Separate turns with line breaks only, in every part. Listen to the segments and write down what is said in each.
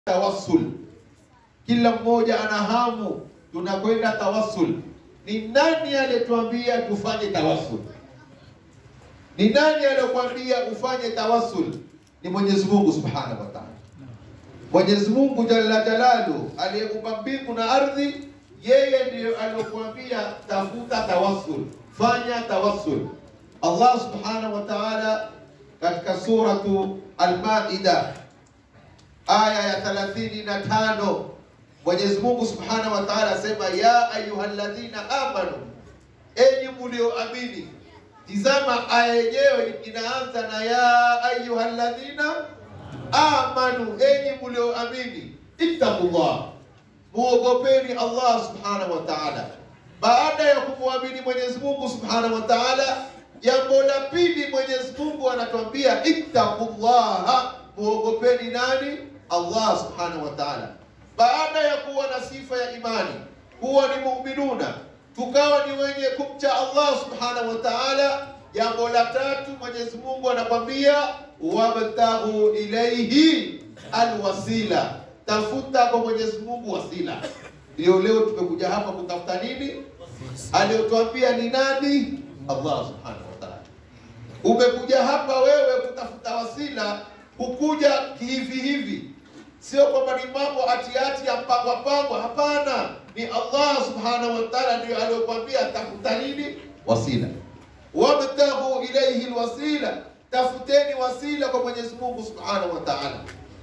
tawassul. Kila mmoja ana hamu, tunakwenda tawassul. Ni nani aliyetuambia tufanye tawassul? Ni nani aliyokuambia ufanye tawassul? Ni Mwenyezi Mungu Subhanahu wa Ta'ala. Mwenyezi Mungu Jalla Jalalu aliyeumba mbingu na ardhi, yeye ndiyo aliyokuambia tafuta tawassul, fanya tawassul. Allah Subhanahu wa Ta'ala katika suratu Al-Maida aya ya 35 Mwenyezi Mungu Subhanahu wa Ta'ala asema ya ayyuhalladhina amanu, enyi mlioamini. Tizama aya yenyewe inaanza na ya ayyuhalladhina amanu, enyi mlioamini, ittaqullah, muogopeni Allah Subhanahu wa Ta'ala. Baada ya kumwamini Mwenyezi Mungu Subhanahu wa Ta'ala, jambo la pili Mwenyezi Mungu anatuambia ittaqullaha, muogopeni nani? Allah Subhanahu wa Ta'ala. Baada ya kuwa na sifa ya imani, kuwa ni mu'minuna, tukawa ni wenye kumcha Allah Subhanahu wa Ta'ala, jambo la tatu Mwenyezi Mungu anakwambia wabtaghu ilaihi alwasila, tafuta kwa Mwenyezi Mungu wasila. Ndio leo tumekuja hapa kutafuta nini? Aliyotuambia ni nani? Allah Subhanahu wa Ta'ala. Umekuja hapa wewe kutafuta wasila, hukuja kihivi hivi, sio kwamba ni mambo atiati ya mpangwa pangwa. Hapana, ni Allah Subhanahu wa Ta'ala ndio aliyokuambia tafuta nini? Wasila. Wabtaghu ilaihi alwasila, tafuteni wasila kwa Mwenyezi Mungu Subhanahu wa Ta'ala.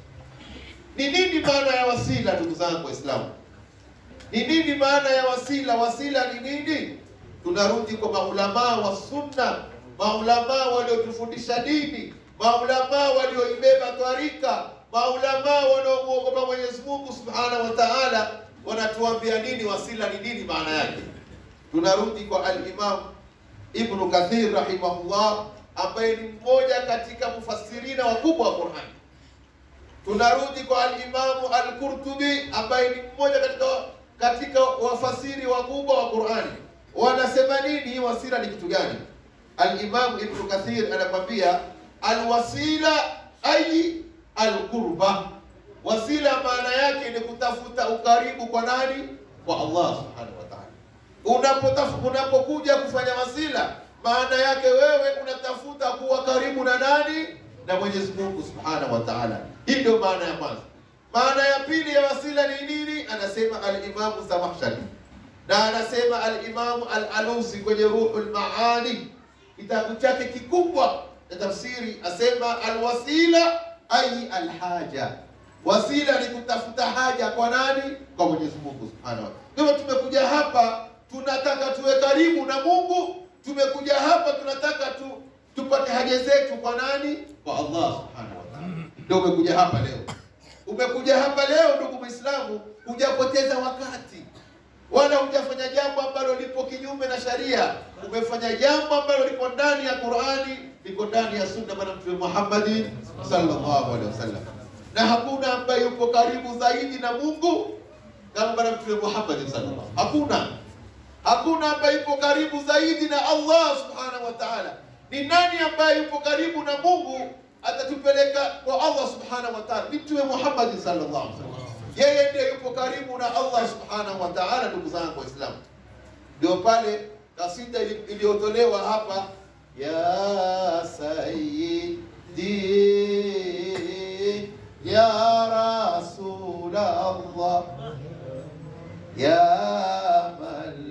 Ni nini maana ya wasila, ndugu zangu Waislamu? Ni nini maana ya wasila? Wasila ni nini? Tunarudi kwa maulamaa wa sunna, maulamaa waliotufundisha dini, maulamaa walioibeba twarika, maulamaa wanaomwogopa Mwenyezi Mungu Subhanahu wa Ta'ala, wanatuambia nini wasila ni nini maana yake. Tunarudi kwa al-Imam Ibn Kathir rahimahullah, ambaye ni mmoja katika mufassirina wakubwa wa Qur'an. Tunarudi kwa al-Imamu al-Qurtubi ambaye ni mmoja katika katika wafasiri wakubwa wa Qur'ani. Wanasema nini hii wasila ni kitu gani? Al-Imam Ibn Kathir anakwambia alwasila ay alqurba. Wasila maana yake ni kutafuta ukaribu kwa nani? Kwa Allah Subhanahu wa Ta'ala. Unapotafuta unapokuja kufanya wasila, maana yake wewe unatafuta kuwa karibu na nani? Na Mwenyezi Mungu Subhanahu wa Ta'ala. Hii ndio maana ya kwanza. Maana ya pili ya wasila ni nini? Anasema al-Imam Zamakhshari na anasema al-Imam al-Alusi kwenye Ruhul Maani, kitabu chake kikubwa cha tafsiri, asema alwasila ay alhaja. Wasila ni kutafuta haja kwa nani? Kwa Mwenyezi Mungu Subhanahu wa Ta'ala. Kwa tumekuja hapa tunataka tuwe karibu na Mungu, tumekuja hapa tunataka tu tupate haja zetu kwa nani? Kwa Allah Subhanahu wa Ta'ala. Ndio umekuja hapa leo. Umekuja hapa leo ndugu Muislamu, hujapoteza wakati wala hujafanya jambo ambalo lipo kinyume na sharia. Umefanya jambo ambalo liko ndani ya Qur'ani, liko ndani ya sunna bwana Mtume Muhammad sallallahu alaihi wasallam, na hakuna ambaye yupo karibu zaidi na Mungu kama bwana Mtume Muhammad sallallahu hakuna hakuna ambaye yupo karibu zaidi na Allah subhanahu wa ta'ala. Ni nani ambaye yupo karibu na Mungu atatupeleka kwa Allah subhanahu wa ta'ala? Ni Mtume Muhammad sallallahu alaihi wasallam. Yeye ndiye yupo karibu na Allah subhanahu wa ta'ala. Ndugu zangu Waislamu, ndio pale kasida iliyotolewa hapa, ya sayyidi ya rasul Allah ya man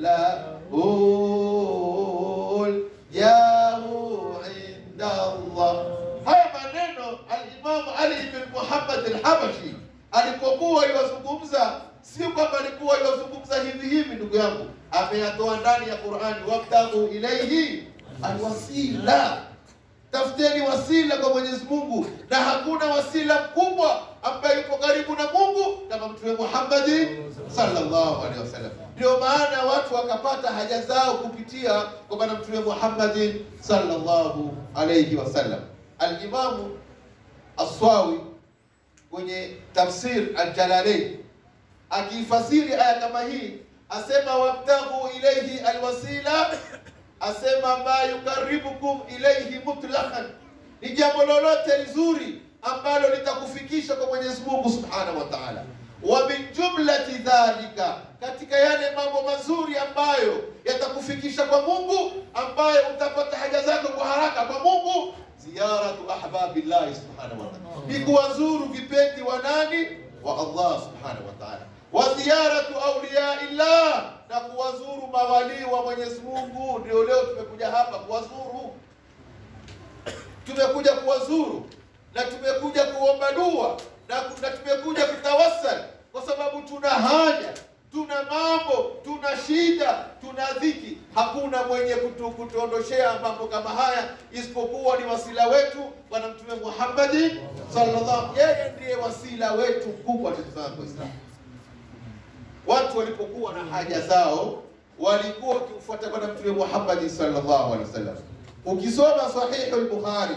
lahul jahu inda Allah. Haya maneno al-Imam Ali ibn Muhammad al-Habashi alipokuwa iwazungumza, si kwamba alikuwa iwazungumza hivi hivi, ndugu yangu, ameyatoa ndani ya Qur'ani, wabtaghu ilaihi alwasila, tafuteni wasila kwa Mwenyezi Mungu, na hakuna wasila mkubwa ambaye yupo karibu na Mungu kama Mtume Muhammad sallallahu alaihi wasallam. Ndio maana watu wakapata haja zao kupitia kwa bwana Mtume Muhammad sallallahu alaihi wasallam. Al-Imamu Aswawi kwenye tafsir Al-Jalalain akifasiri aya kama hii asema wabtaghu ilayhi alwasila, asema ma yukaribukum ilayhi mutlaqan, ni jambo lolote lizuri ambalo litakufikisha kwa Mwenyezi Mungu Subhanahu wa Ta'ala. Wa min jumlati dhalika, katika yale mambo mazuri ambayo yatakufikisha kwa Mungu, ambayo utapata haja zako kwa haraka kwa Mungu, ziyaratu ahbabillahi subhanahu wa ta'ala, ni kuwazuru vipendi wa nani? Wa Allah subhanahu wa ta'ala, wa ziyaratu awliyaillah, na kuwazuru mawalii wa Mwenyezi Mungu. Ndio leo tumekuja hapa kuwazuru tumekuja kuwazuru na tumekuja kuomba dua na, na tumekuja kutawassal kwa sababu tuna haja, tuna mambo, tuna shida, tuna dhiki. Hakuna mwenye kutu, kutuondoshea mambo kama haya isipokuwa ni wasila wetu Bwana Mtume Muhammadi sallallahu, yeye ndiye wasila wetu mkubwa. Tazama Waislamu, watu walipokuwa na haja zao walikuwa wakimfuata Bwana Mtume Muhammadi sallallahu alaihi wasallam. Ukisoma Sahihu al-Bukhari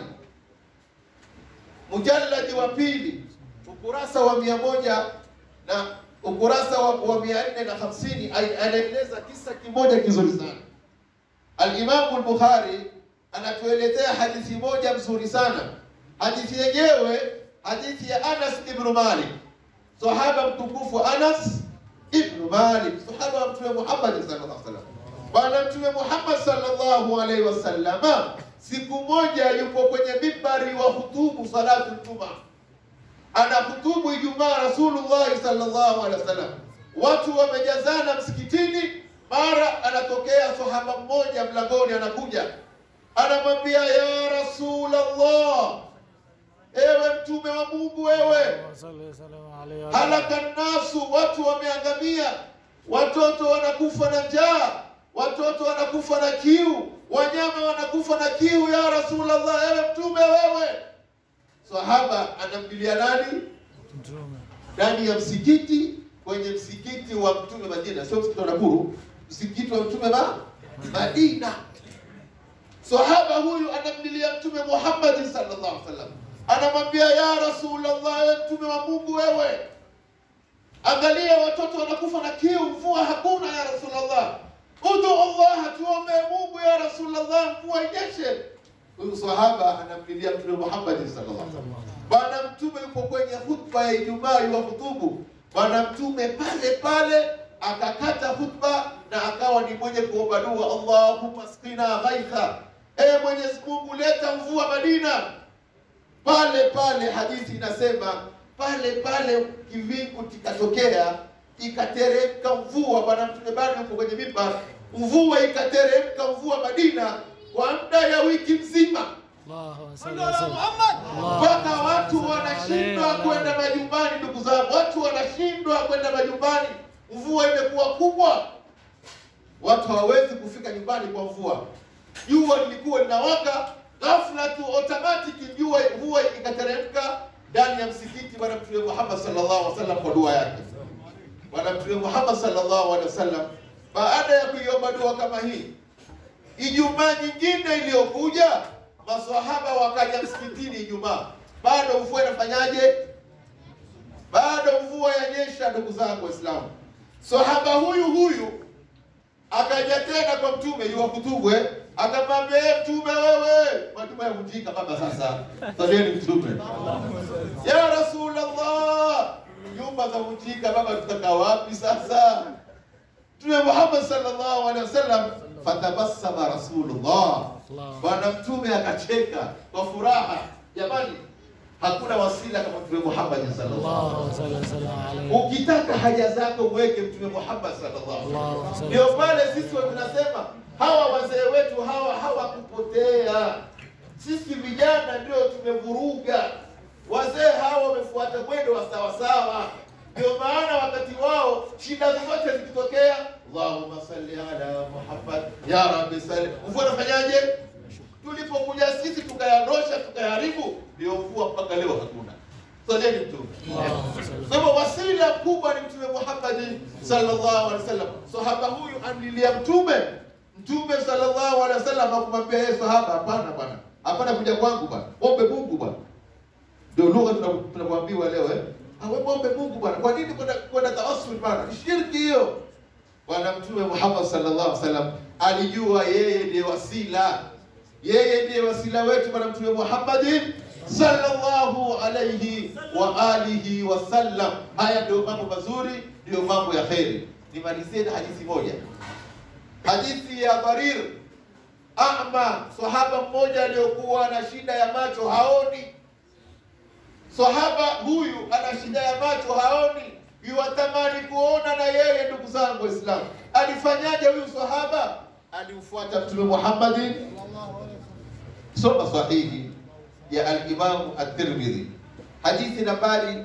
mujalladi wa pili ukurasa wa mia moja na ukurasa wa, wa mia nne na hamsini anaeleza kisa kimoja kizuri sana. Alimamu al-Bukhari anatuelezea hadithi moja mzuri sana. Hadithi yenyewe hadithi ya Anas ibn Malik, sahaba mtukufu Anas ibn Malik, sahaba wa Mtume Muhammad sallallahu alaihi wasallam. Bwana Mtume Muhammad sallallahu alaihi wasallama siku moja yupo kwenye mimbari wa hutubu salatu Juma, ana hutubu Ijumaa Rasulullah sallallahu alaihi wasallam, watu wamejazana msikitini. Mara anatokea sahaba mmoja mlangoni, anakuja anamwambia, ya Rasulullah, ewe mtume wa Mungu, wewe halaka nnasu, watu wameangamia, watoto wanakufa na njaa, watoto wanakufa na kiu, wanyama wanakufa na kiu, ya Rasulullah, ewe mtume wewe. Sahaba anambilia nani? Ndani ya msikiti, kwenye msikiti wa mtume Madina, sio msikiti wa Nakuru, msikiti wa mtume ma Madina. Sahaba huyu anamlilia mtume Muhammad sallallahu alaihi wasallam, anamwambia ya Rasulullah, ewe mtume wa Mungu wewe, angalia watoto wanakufa na kiu, mvua hakuna ya Rasulullah, udu Allah, tuombe Mungu ya Rasulullah, mvua inyeshe. Huyu sahaba anamlilia mtume Muhammad sallallahu alaihi wasallam. Bwana mtume yupo kwenye hutba ya Ijumaa wa hutubu. Bwana mtume pale pale akakata hutba na akawa ni mwenye kuomba dua, Allahumma skina ghaitha, e Mwenyezi Mungu leta mvua Madina. Pale pale hadithi inasema pale pale kivingu kikatokea, ikateremka mvua. Bwana mtume bado yupo kwenye mimbar, mvua ikateremka, mvua Madina kwa muda ya wiki nzima mpaka watu wanashindwa kwenda majumbani. Ndugu zangu, watu wanashindwa kwenda majumbani, mvua imekuwa kubwa, watu hawawezi kufika nyumbani kwa mvua. Jua lilikuwa linawaka, ghafla tu automatic jua mvua ikateremka ndani ya msikiti. Bwana Mtume Muhammad sallallahu alaihi wasallam kwa dua yake, Bwana Mtume Muhammad sallallahu alaihi wasallam baada ya kuiomba dua kama hii, Ijumaa nyingine iliyokuja maswahaba wakaja msikitini Ijumaa, bado mvua inafanyaje? Bado mvua yanyesha. Ndugu zangu Waislamu, sahaba huyu huyu akaja tena kwa mtume yuwakutubwe, akamwambia ye mtume, wewe majuma yavunjika baba, sasa saleni mtume, ya Rasulullah, nyumba za vunjika baba, tutakaa wapi sasa? Mtume Muhammad sallallahu alaihi wasallam, fatabassama Rasulullah Bwana Mtume akacheka kwa furaha. Jamani, hakuna wasila kama Mtume Muhammad sallallahu alaihi wasallam. Ukitaka haja zako mweke Mtume Muhammad sallallahu alaihi wasallam. Ndio pale sisi tunasema hawa wazee wetu hawa hawakupotea, sisi vijana ndio tumevuruga. Wazee hawa wamefuata mwendo wa sawasawa, ndio maana wakati wao shida zote zikitokea Allahumma salli ala Muhammad ya rabbi salli. Mvua nafanyaje? Tulipokuja sisi tukayandosha tukayaharibu, ndio mvua mpaka leo hakuna. Saleni Mtume. Kwa hivyo wasila kubwa ni Mtume Muhammad sallallahu alaihi wasallam. Sahaba huyu amlilia Mtume, Mtume sallallahu alaihi wasallam akumwambia yeye sahaba, hapana bwana, hapana kuja kwangu bwana, ombe Mungu bwana. Ndio lugha tunakuambiwa leo eh, awe ombe Mungu bwana. Kwa nini kwenda kwenda tawassul bwana? Ni shirki hiyo. Bwana Mtume Muhammad sallallahu alaihi wasallam alijua yeye ndiye wasila, yeye ndiye wasila wetu. Bwana Mtume Muhammad sallallahu alayhi wa alihi wasallam. Haya ndio mambo mazuri, ndio mambo ya kheri. Nimalizie na hadithi moja, hadithi ya Dharir ama, sahaba mmoja aliyokuwa na shida ya macho haoni. Sahaba huyu ana shida ya macho haoni, yuwatamani kuona na yeye. Ndugu zangu Waislamu, alifanyaje huyu sahaba? Alimfuata Mtume Muhammadin, soma sahihi ya al-Imam at-Tirmidhi hadithi nambari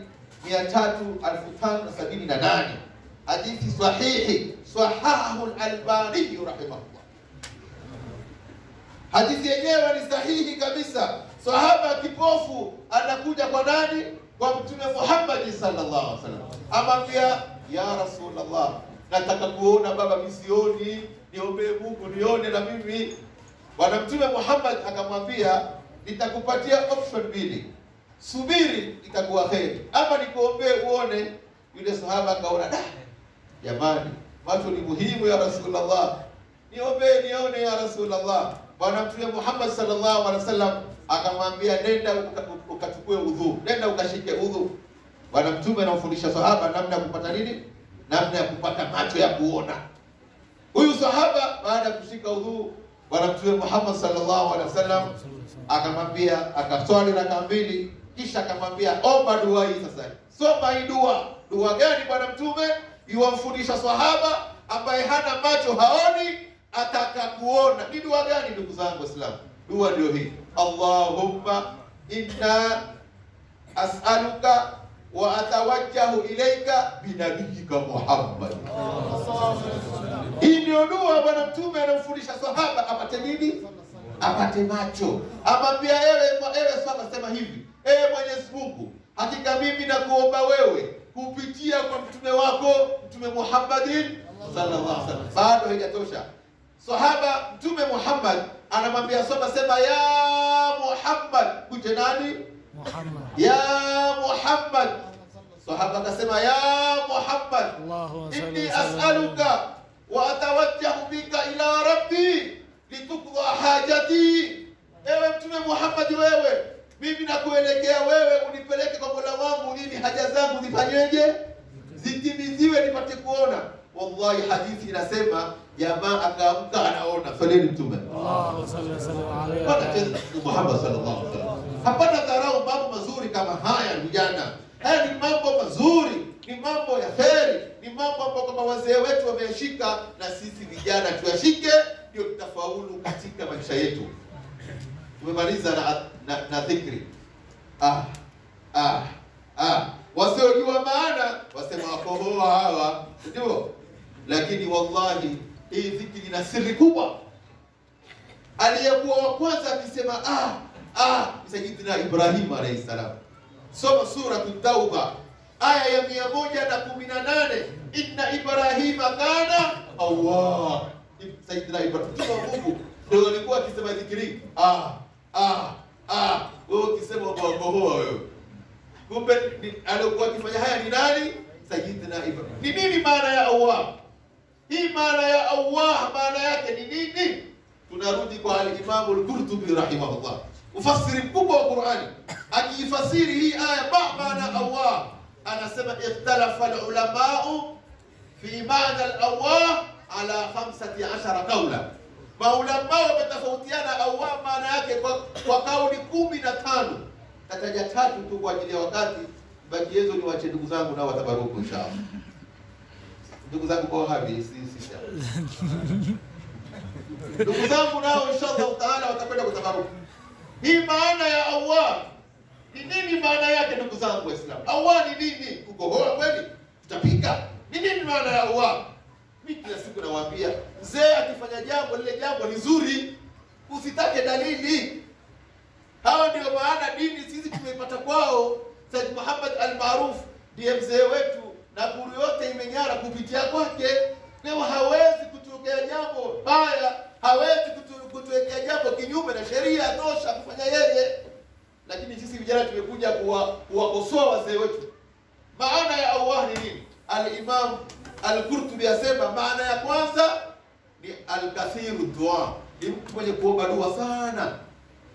3078 hadithi sahihi sahahu al-Albani rahimahullah. Hadithi yenyewe ni sahihi kabisa. Sahaba kipofu anakuja kwa nani? Kwa Mtume Muhammad sallallahu alaihi wasallam, amwambia ya Rasulullah, nataka kuona baba, misioni, niombee Mungu nione na mimi. Bwana Mtume Muhammad akamwambia nitakupatia option mbili, subiri, itakuwa kheri, ama nikuombee uone. Yule sahaba akaona da, jamani, macho ni muhimu ya Rasulullah, niombee nione ya Rasulullah. Bwana Mtume Muhammad sallallahu alaihi wasallam akamwambia nenda ukachukue udhu, nenda ukashike udhu. Bwana Mtume anamfundisha sahaba namna ya kupata nini, namna ya kupata macho ya kuona. Huyu sahaba baada ya kushika udhu, Bwana Mtume Muhammad sallallahu alaihi wasallam akamwambia akaswali raka mbili, kisha akamwambia omba dua hii. Sasa soma hii dua. Dua gani Bwana Mtume yuwamfundisha sahaba ambaye hana macho haoni, ataka kuona? Ni dua gani ndugu zangu Waislamu? Dua ndio hii, Allahumma inna as'aluka wa atawajjahu ilaika binabiyika Muhammad. Hii ndio dua Bwana Mtume anamfundisha sahaba apate nini? apate macho. Amwambia ewe ewe sahaba, sema hivi, ewe Mwenyezi Mungu, hakika mimi nakuomba wewe kupitia kwa mtume wako Mtume Muhammadin sallallahu alaihi wasallam. Bado haijatosha. Sahaba Mtume Muhammad anamwambia sahaba, sema ya Muhammad. Kute nani?
Muhammad.
Ya Muhammad. Sahaba akasema ya Muhammad,
Allahumma salli
inni
wa sallim.
as'aluka wa atawajjahu bika ila rabbi litukdha hajati. Ewe Mtume Muhammad, wewe mimi nakuelekea wewe, unipeleke kwa Mola wangu ili haja zangu zifanyeje, zitimiziwe, nipate kuona. Wallahi, hadithi inasema jamaa akaamka anaona. Saleni Mtume
Allahumma salli wa sallim alayhi wa
Hapana
alihi.
tena Mtume Muhammad sallallahu alaihi wasallam. Hapana dharau mambo mazuri kama haya vijana. Haya ni mambo mazuri, ni mambo ya kheri, ni mambo ambayo kwamba wazee wetu wameyashika na sisi vijana tuyashike, ndio tutafaulu katika maisha yetu. Tumemaliza na, na, na dhikri. Ah, ah, ah. Wasiojua maana wasema wakohoa hawa, ndio. Lakini wallahi hii dhikri ina siri kubwa aliyekuwa wa kwanza akisema ah ah Sayyidina Ibrahim alayhi salam. Soma suratu Tauba aya ya mia moja na kumi na nane inna Ibrahima kana awwab. Sayyidina Ibrahim mtume wa Mungu ndio alikuwa akisema dhikri ah ah ah, wewe ukisema umewakohoa wewe. Kumbe ni- alikuwa akifanya haya ni nani? Sayyidina Ibrahim. Ni nini maana ya awwab? Hii maana ya Allah maana yake ni nini? Tunarudi kwa al-Imam al-Qurtubi rahimahullah, ufasiri mkubwa wa Qur'ani, akiifasiri hii aya ba maana Allah, anasema ikhtalafa al-ulamau fi maana al-awwah ala 15 qawla. Maulama wametofautiana awwah maana yake kwa, kwa kauli kumi na tano. Tataja tatu tu kwa ajili ya wakati, baki hizo ni wache ndugu zangu nao watabaruku inshallah. Ndugu zangu kwa wahabi si si shida. Ndugu zangu nao inshallah taala watakwenda kutabaruku. Hii maana ya Allah ni nini? Maana yake ndugu zangu Waislamu, Allah ni nini? Kukohoa kweli? Tutapika? Ni nini maana ya Allah? Mimi kila siku nawaambia, mzee akifanya jambo lile jambo ni zuri, usitake dalili. Hawa ndio maana dini sisi tumeipata kwao. Said Muhammad al-Maruf ndiye mzee wetu na kuru yote imeng'ara kupitia kwake. Leo hawezi kutuwekea jambo baya, hawezi kutu- kutuwekea jambo kinyume na sheria, tosha kufanya yeye. Lakini sisi vijana tumekuja kuwa- kuwakosoa wazee wetu. Maana ya Allah ni nini? Al-Imam Al-Qurtubi asema maana ya kwanza ni al-kathiru dua, ni mtu mwenye kuomba dua sana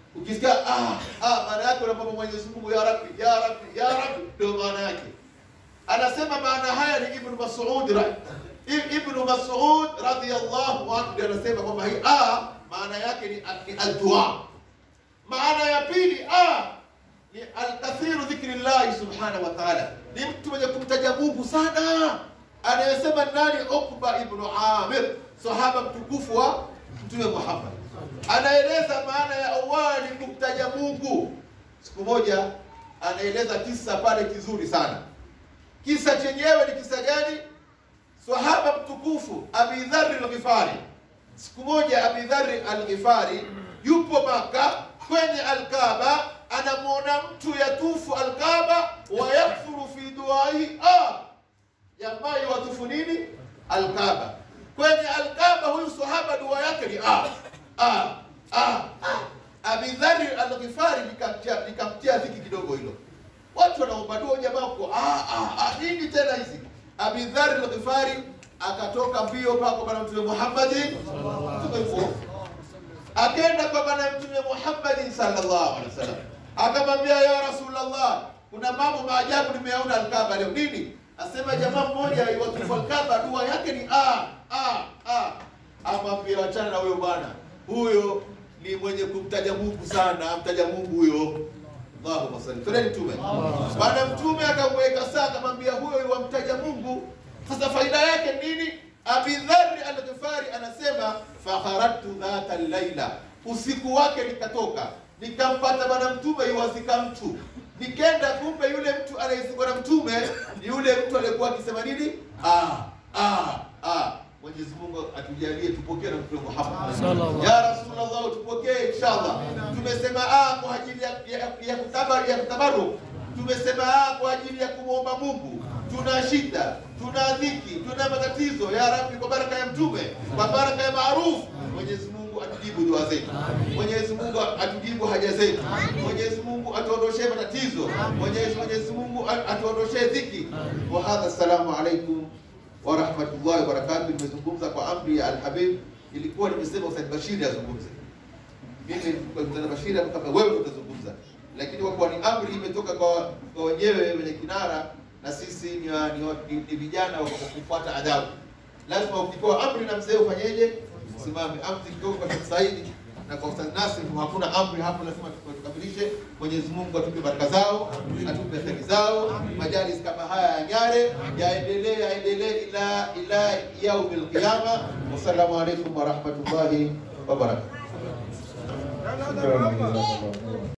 Ukisikia ah ah, maana yake unamwomba Mwenyezi Mungu ya Rabbi, ya Rabbi, ya Rabbi, ndio maana yake. Anasema maana haya ni Ibn Mas'ud ra- I- Ibn Mas'ud radhiyallahu anhu ndiye anasema kwamba hii ah maana yake ni, ni al-dua. Maana ya pili ah ni alkathiru dhikri llahi subhanahu wa ta'ala, ni mtu mwenye kumtaja Mungu sana. Anayesema nani? Ukba ibnu Amir, sahaba mtukufu wa Mtume Muhammad, anaeleza maana ya awali kumtaja Mungu. Siku moja anaeleza kisa pale kizuri sana. Kisa chenyewe ni kisa gani? Sahaba mtukufu Abi Dharri al-Ghifari. Siku moja Abi Dharri al-Ghifari yupo Maka kwenye Al-Kaaba, anamwona mtu yatufu Al-Kaaba wa yakfuru fi duai ah, jamaa watufu nini Al-Kaaba. Kwenye Al-Kaaba huyu sahaba dua yake ni ah, ah, ah, ah. Abi Dharri al-Ghifari likamtia likamtia dhiki kidogo hilo. Watu wanaomba dua jamaa huko ah, ah, ah, nini tena hizi? Abi Dharr al-Ghifari akatoka mbio mpaka kwa bwana Mtume Muhammad tumefuo akaenda kwa bwana Mtume Muhammad sallallahu alaihi wasallam akamwambia, ya Rasulullah, kuna mambo maajabu nimeyaona Al-Kaaba leo. Nini? Asema jamaa mmoja watufu Al-Kaaba dua yake ni ah ah ah. Amwambia, wachana na huyo bwana, huyo ni mwenye kumtaja Mungu sana, amtaja Mungu huyo Allahumma salli. Twendeni mtume. Bwana mtume akamweka saa akamwambia huyo wamtaja Mungu. Sasa faida yake nini? Abi Dharr al-Ghifari anasema fakharatu dhata laila, usiku wake nikatoka nikampata bwana mtume yuwazika mtu, nikenda kumbe yule mtu anayezikwa na mtume ni yule mtu aliyekuwa akisema nini? Ah, ah, ah. Mwenyezi Mungu atujalie tupokee na Mtume Muhammad.
Sallallahu.
Ya Rasulullah tupokee inshallah. Tumesema ah kwa ajili ya ya, ya kutabaru ya kutabaru. Tumesema ah kwa ajili ya kumwomba Mungu. Tuna shida, tuna dhiki, tuna matatizo. Ya Rabbi, kwa baraka ya Mtume, kwa baraka ya maarufu, Mwenyezi Mungu atujibu dua zetu. Mwenyezi Mungu atujibu haja zetu. Mwenyezi Mungu atuondoshee matatizo. Mwenyezi Mwenyezi Mungu atuondoshee dhiki. Wa hadha, assalamu alaikum wa rahmatullahi wa barakatuh. Nimezungumza kwa amri ya Alhabib, ilikuwa nimesema Ustadh Bashiri azungumze. Mimi kwa Ustadh Bashiri kama wewe ndio utazungumza, lakini kwa kuwa ni amri imetoka kwa kwa wenyewe wenye kinara, na sisi ni wa- ni, wa- ni, ni vijana wa kufuata adabu, lazima ukipewa amri na mzee ufanyeje? Usimame. Amri kidogo kwa Sheikh Saidi na kwa Ustadh Nasir, hakuna amri hapo, lazima tukamilishe. Mwenyezi Mungu atupe baraka zao, atupe kheri zao, majalis kama haya ya Nyare yaendelee yaendelee ila ila yaumil qiyama. Wassalamu alaikum warahmatullahi wabarakatuh.
Shukran, jazakallah.